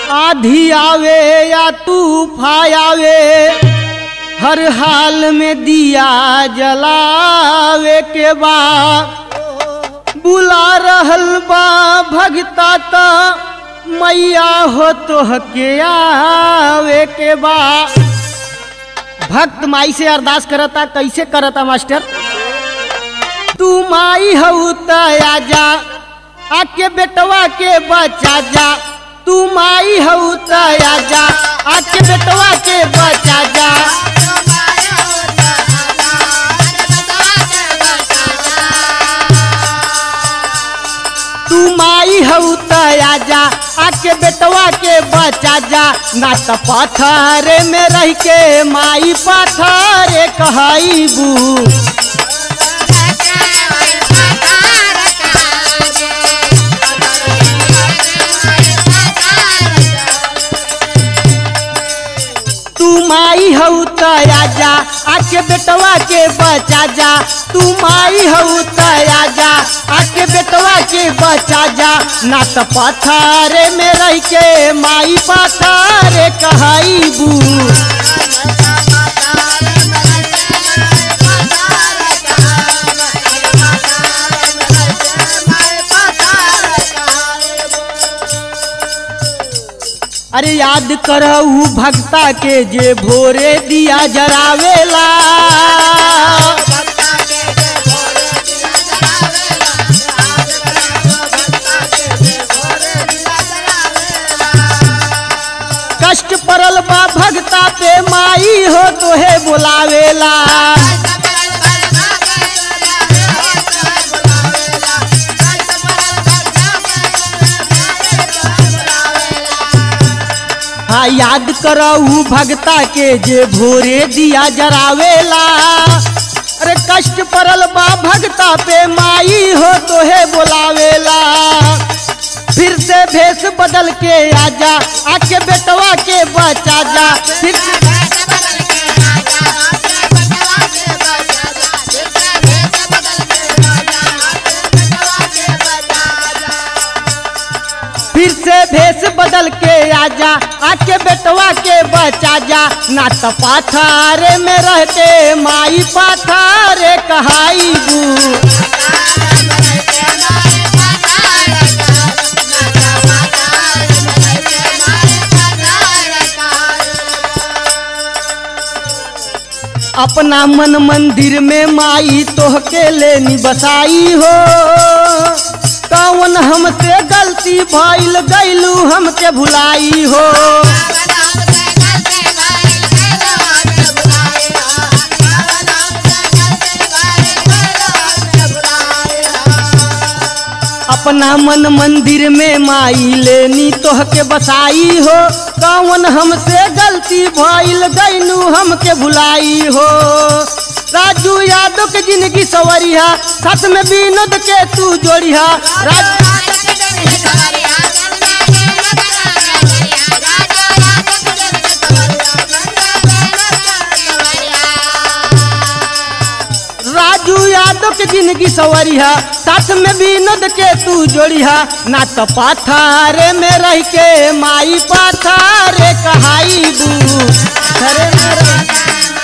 आधी आवे या तूफान आवे हर हाल में दिया जलावे के बा बुला रहल बा भगता त मैया हो तो के आवे के बा भक्त माई से अरदास करता कैसे करता मास्टर तू माई हऊ त आजा आके बेटवा के बचा जा तू माई हऊ त आजा आके बेटवा के बचा जा तू माई हऊ त आजा आके बेटवा के बचा जा ना त पत्थर में रह के माई पत्थर कहबू तू माई हऊ त आजा आके बेटवा के बचा जा तू माई हऊ त आजा आके बेटवा के बचा जा ना त पत्थर में रह के माई पत्थर कहबू अरे याद करहू भक्ता के जे भोरे दिया जरावेला कष्ट पड़ल बा भक्ता पे माई हो तोहे बुलावेला हाँ याद करहू भक्ता के जे भोरे दिया जरावेला अरे कष्ट पड़ल बा भक्ता पे माई हो तोहे बुलावेला फिर से भेष बदल के आजा आके बेटवा के बचा जा फिर से फिर से भेष बदल के आजा आके बेटवा के बचा जा ना तो पाथर में रहते माई पाथर कहाईबू अपना मन मंदिर में माई तोहके लेनी बसाई हो कौन हमसे गलती भइल गईलू हमके भुलाई हो अपना मन मंदिर में माई लेनी तोहके बसाई हो कौन हमसे गलती भइल गईलू हमके भुलाई हो राजू यादव के जिंदगी सवरिया साथ में विनोद के तू जोड़िया राजू राजू यादव के जिंदगी सवरिया साथ में विनोद के तू जोड़िया ना तो पाथारे में रह के माई पाथारे कहाई बू घरे में रह